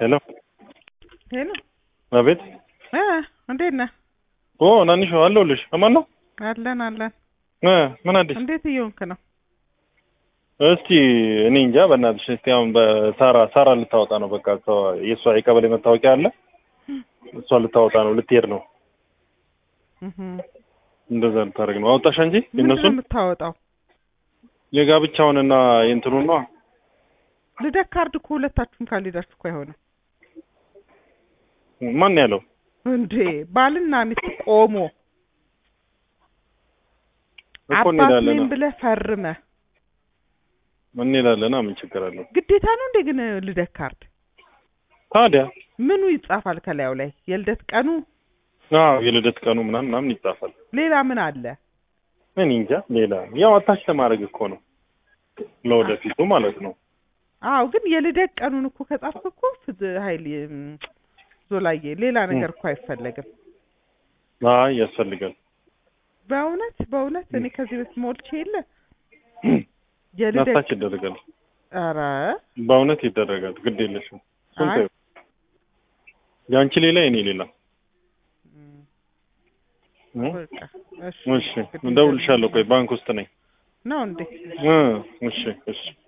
ሄሎ ሄሎ አቤት። እ እንዴት ነህ? ኦ ናንሾ አለሁልሽ። አማን ነው አለን አለን። እ ምን አዲስ? እንዴት እየሆንክ ነው? እስቲ እኔ እንጃ በእናትሽ። እስቲ አሁን በሳራ ሳራ ልታወጣ ነው። በቃ እሷ የእሷ የቀበሌ መታወቂያ አለ። እሷ ልታወጣ ነው፣ ልትሄድ ነው። እህ እንደዛ ልታደርግ ነው። አወጣሽ እንጂ ምንድን ነው የእነሱን የምታወጣው? የጋብቻውንና የእንትኑን ነው። ልደት ካርድ እኮ ሁለታችሁም ካልሄዳችሁ እኮ አይሆንም ማን ያለው? እንዴ ባልና ሚስት ቆሞ እኮ አባት እንሄዳለን ነኝ ብለህ ፈርመህ እንሄዳለን። ምን ችግር አለው ግዴታ ነው እንዴ ግን ልደት ካርድ ታዲያ? ምኑ ይጻፋል ከላዩ ላይ የልደት ቀኑ አዎ የልደት ቀኑ ምናምን ምናምን ይጻፋል። ሌላ ምን አለ እኔ እንጃ። ሌላ ያው አታች ለማድረግ እኮ ነው ለወደፊቱ ማለት ነው። አዎ ግን የልደት ቀኑን እኮ ከጻፍክ እኮ ፍዝ ሀይል ዞላዬ ሌላ ነገር እኮ አይፈለግም አይ ያስፈልጋል። በእውነት በእውነት እኔ ከዚህ በፊት ሞልቼ የለ የልደት አታች ይደረጋል። ኧረ በእውነት ይደረጋል። ግድ የለሽም። እሱን አይ። ተይው። የአንቺ ሌላ የኔ ሌላ። እ? በቃ እሺ እሺ እደውልልሻለሁ። ቆይ ባንክ ውስጥ ነኝ። ነው እንዴ እ እሺ እሺ